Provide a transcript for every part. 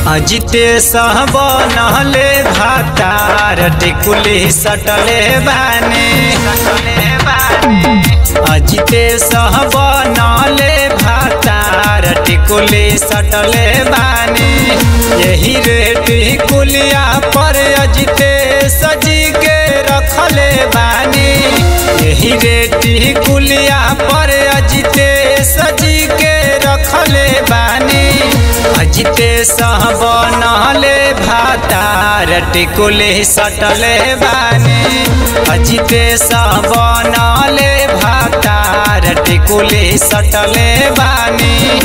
अजिते सहब नहले भातार टिकुली सटले बाने अजिते सहब नहले भातार टिकुली सटले बाने यही रे टिकुलिया पर अजिते सजी के रखले बानी यही रे टिकुलिया पर अजिते सजी के रखले बानी अजिते सहब नहले भातार टिकुले सटले बानी अजिते सहब नहले भातार टिकुले सटले बानी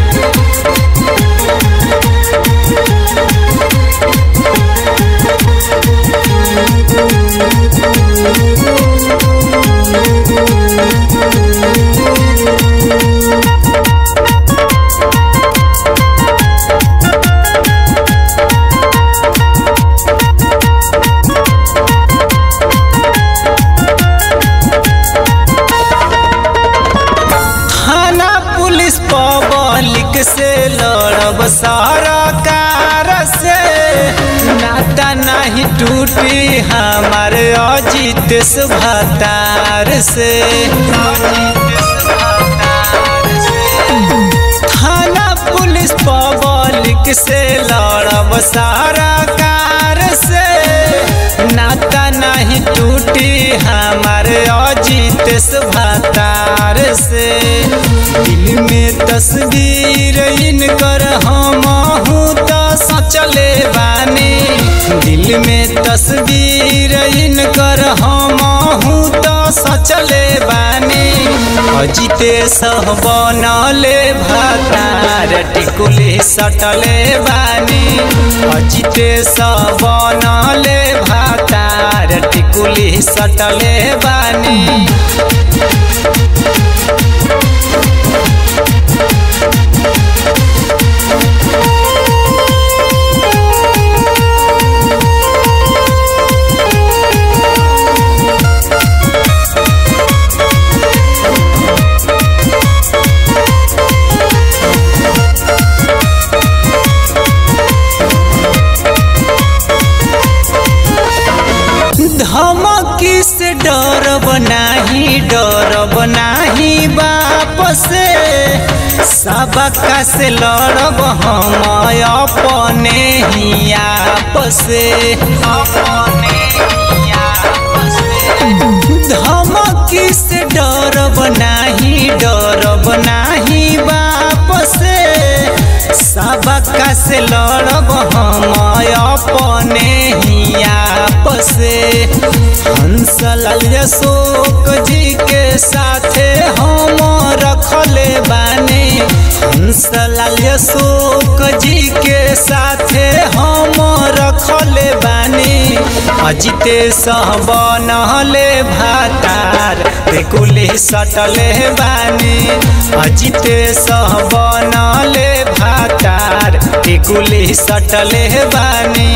थाना पुलिस पब्लिक से लड़ब सरकार से नाता नहीं टूटी हमारे अजित सुभतार से थाना पुलिस पब्लिक से लड़ब सरकार से नाता नहीं टूटी हमारे अजित सुभतार से दिल में तस्वीर इनकर हम तो सचले बानी दिल में तस्वीर इनकर हम तो सचले बानी अजिते सह बनले भातार टिकुली सटले बानी अजिते सह बनले भातार टिकुली सटले बानी धमकी से डर बनाही डर बनाही बाप से सबका से लड़ब हम अपने ही आप से धमकी से डर बनाही डर बनाही बाप से सबका से लड़ब हम अपने ही आप से हंसलाल अशोक जी के साथे हम रखले बानी हंसलाल अशोक जी के साथे हम रखले बानी अजिते सहब नहले भातार बेकुली सटले बानी अजिते सहब नहले भातार टिकुली सटले बानी